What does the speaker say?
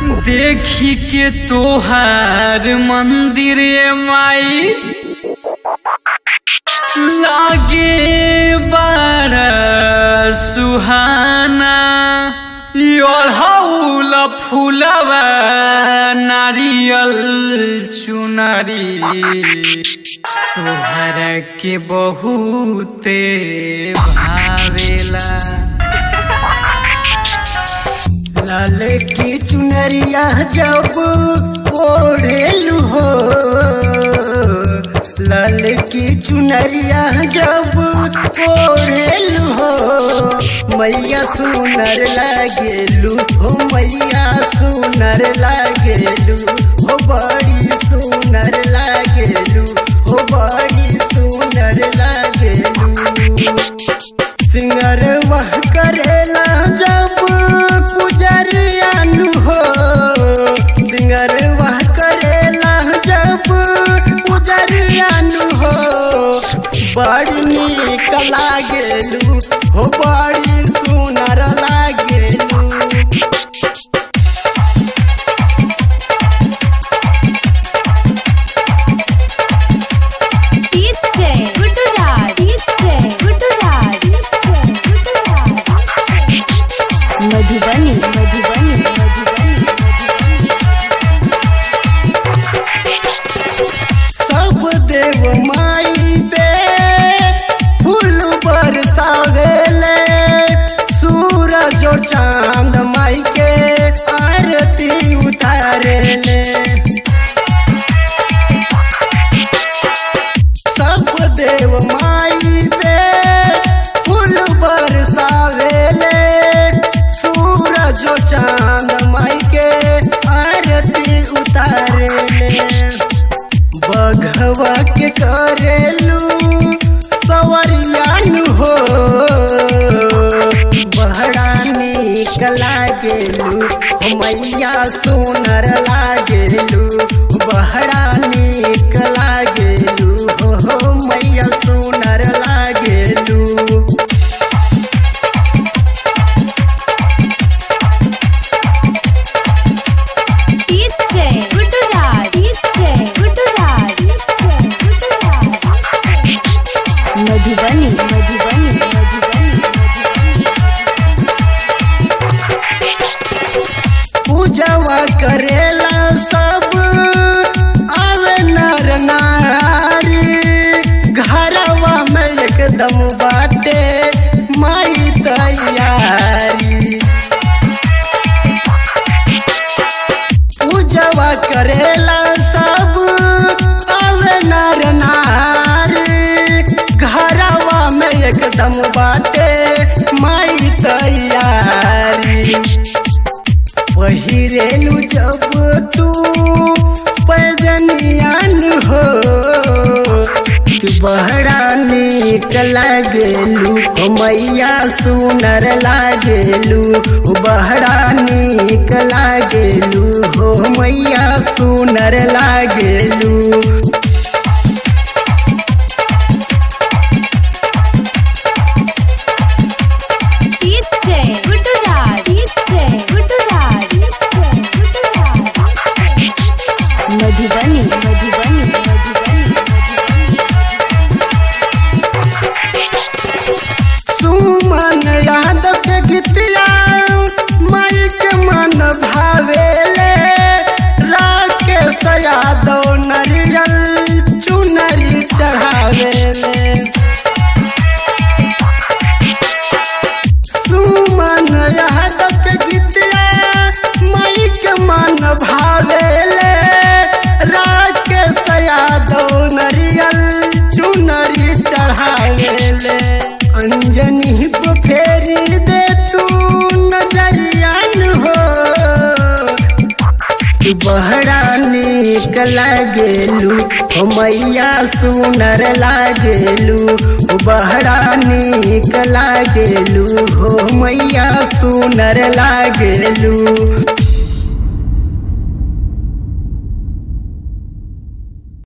देखी के तोहार मंदिर माई लागे बड़ा सुहाना ओढ़ौल फूलवा नारियल चुनरी तोहर के बहुते भावेला लाल की चुनरिया जब ओढ़ेलू हो लाल की चुनरिया जब ओढ़ेलू हो मैया सुनर लागेलू हो मैया सुनर लागेलू हो बड़ी सुनर लागेलू हो बड़ी सुनर लागेलू सिंगर वह करेला जब पुजरियानु हो सिंगर वह करेला जब पुजरियानु हो बड़ी नीक लागेलू हो बड़ी सुनर लागेलू DJ Gujarat DJ Gujarat Madhubani Madhubani Madhubani सब देव माई बे फूल बरसावेले सूरज और चांद माई के आरती उतारेले सब देव माई बे फूल बरसावेले सूरज और चांद माई के आरती उतारेले बघवा के करेलू सवरियानु हो बहरा नीक लागेलू हो मैया सुनर लागेलू बहरा नीक लागेलू हो हो मैया सुनर लागेलू DJ Gujarat DJ Gujarat Madhubani Madhubani Madhubani पूजवा करेला सब आवे नर नारी घरवा में एकदम बाटे माई तैयारी पूजवा करेला सब आवे नर नारी घरवा में एकदम बाटे माई तैयारी पहिरेलू जब तू पैजनियान हो तू बहरा नीक लागेलू ओ मैया सुनर लागेलू ओ बहरा नीक लागेलू हो मैया सुनर लागेलू DJ Gujarat DJ Gujarat Madhubani Madhubani Madhubani सुमन यादव के गीतिया माई के मन भावेले राकेश यादव नरियल चुनरी चढ़ावेले सुमन यादव के गीतिया माई के मन भावेले राकेश यादव नरियल चुनरी चढ़ावेले अंजनी को फेरी दे तू नजरियान हो तू बहरा नीक लागेलू हो मैया सुनर लागेलू हो बहरा नीक लागेलू हो मैया सुनर लागेलू